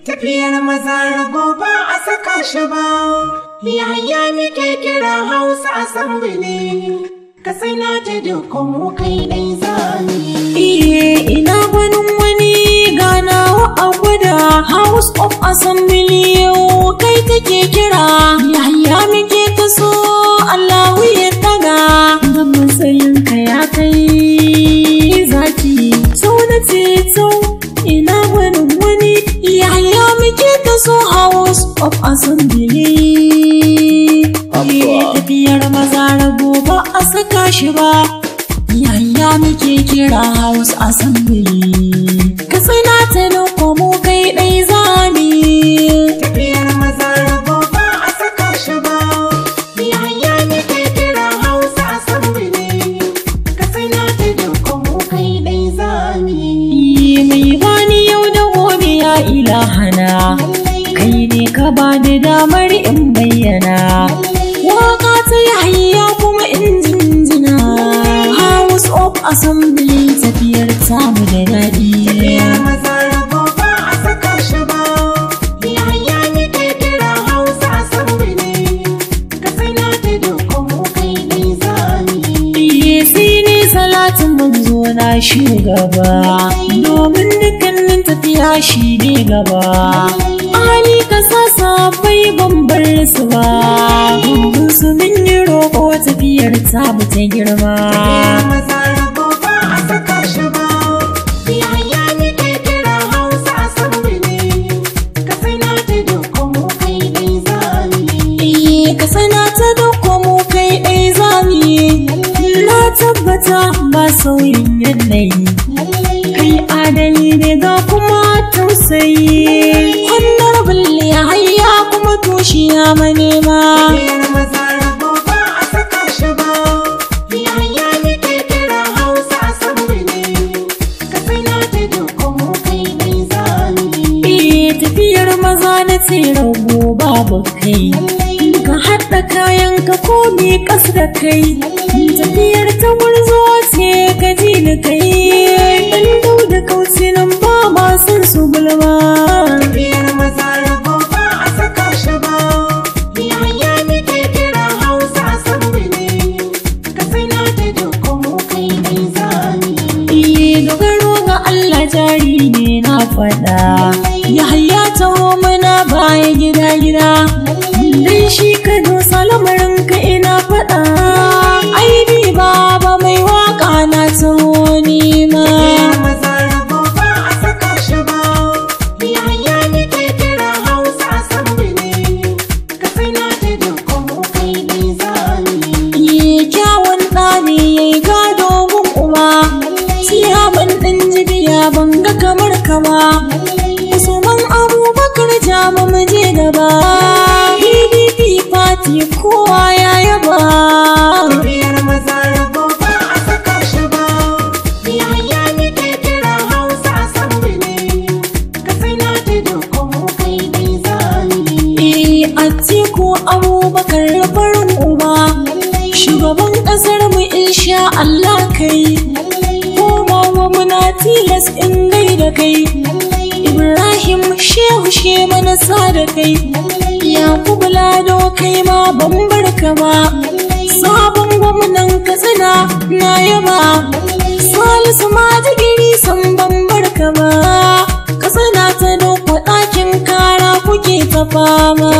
Tafiyar maza rago ba a saka shi ba, yaya muke kira Hausa Assembly. Ka sai na ta dukkan mu kai dai zami. Iye ina gwanin wani ganawa a gwada House of Assembly yau kai take kira yaya muke ta so Allahu ya daga da matsayin ka ya kai zaki sau na ceto ina gwanin wani yaya muke ta so House of Assembly Iye tafiyar maza rago ba a saka shi ba Yaya muke kira House Assembly Ka tsina ta nuko mu kai ɗai zami Tafiyar maza rago ba a saka shi ba, yaya muke kira Hausa Assembly. Ka sai na ta dukkan mu kai dai zami. Mai bani yau da gobe ya ilahana Kai ne ka ba da damar in bayyana Waka ta yahaya kuma in jinjina House of Assembly tafiyar tamu da daɗi Tafiyar maza rago ba a saka shi ba, yaya muke kira Hausa Assembly. Ka sai na ta dukkan mu kai dai zami. Yesi ne salatin manzo na shugaba domin dukkanin tafiya shi ne gaba. Ali ka sa bai ban bar su ba, domin su min yi roƙo tafiyar ta ta girma. Tafiyar maza rago ba a saka shi ba, yaya muke kira Hausa Assembly. Ka sai na ta dukkan mu kai dai zami. Iye ka sana ta dauko mu kai ɗai zami, na tabbata ba sauyin yanayi. kai adali ne ga kuma tausayi honorable ya hayya kuma tushiya manema Tafiyar maza rago ba a saka shi ba, yaya muke kira Hausa Assembly. Ka sai na ta dukkan mu kai dai zami. eh tafiyar maza na tsira babu kai ka haɗa kayan ka komi ƙas da kai tafiyar ta gurzo ce ka ji ni kai ɗan dau da kauce nan ba ma san su gulma Tafiyar maza rago ba a saka shi ba, yaya muke kira Hausa Assembly. Ka sai na ta dukkan mu kai dai zami. Iye dogaro ga Allah jari ne na faɗa. Yahaya taho mana baya gida gida. Dan shi ka dosa lamarin ka ina faɗa. Aibi baba mai waka na taho nima. Tafiyar maza rago ba a saka shi ba, yaya muke kira Hausa Assembly. Ka sai na ta dukkan mu kai dai zami. Iye kyawun ɗa ne ya yi gado gun uba. Siyaman ɗin jibiya ban ga kamar kama. Usman Abubakar jama mu je gaba. PDP party kowa ya yaba. Tafiyar maza rago ba a saka shi ba, yaya muke kira Hausa Assembly. Ka sai na ta dukkan mu kai dai zami. Eh Atiku Abubakar farin uba. Shugaban ƙasar mu insha Allah kai. Komawa muna tilas in gaida kai. Ibrahim Shehu she mana sa da kai. Yakubu Lado kai ma ban barka ba. Sabon gwamnan Katsina na yaba. Salisu ma digiri san ban barka ba. Katsina ta dauka ɗakin kara kuke ta fama.